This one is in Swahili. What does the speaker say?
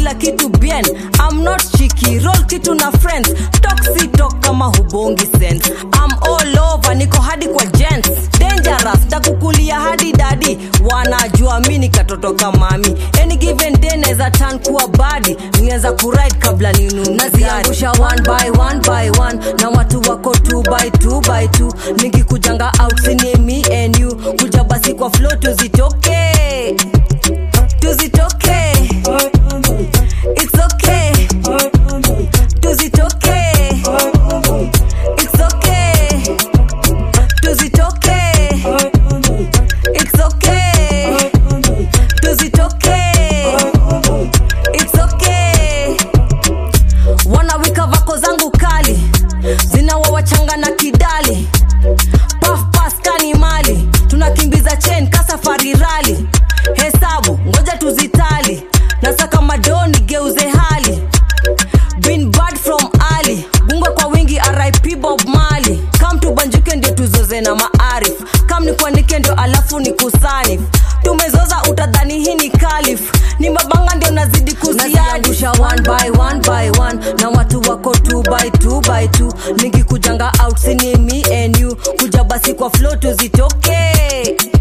kila kitu bien I'm not cheeky roll kitu na friends talk si talk kama hubongi sense I'm all over niko hadi kwa gents dangerous takukulia hadi dadi wanajua mi nikatoto kamami any given day naweza turn kuwa badi niweza kuride kabla ninunaziangusha one by one by one na watu wako two by two by two nikikujanga out sini me and you kuja basi kwa flow tuzitoke tuzitoke it's okay tuzitoke it's okay tuzitoke it's okay tuzitoke it's okay wanawika vako zangu kali zinawawachanga na kidali paf paskani mali tunakimbiza chen kasafari rali hesabu ngoja tuzitali nasaka madoni geuze hali been bad from ali bungwe kwa wingi rip bob mali kam tubanjuke ndio tuzoze na maarif kam ni kuandike ndio alafu ni kusanif tumezoza utadhani hii ni kalif ni mabanga ndio nazidi kuziadusha one by one by one na watu wako two by two by two nikikujanga out sini me and you kuja basi kwa flow tuzitoke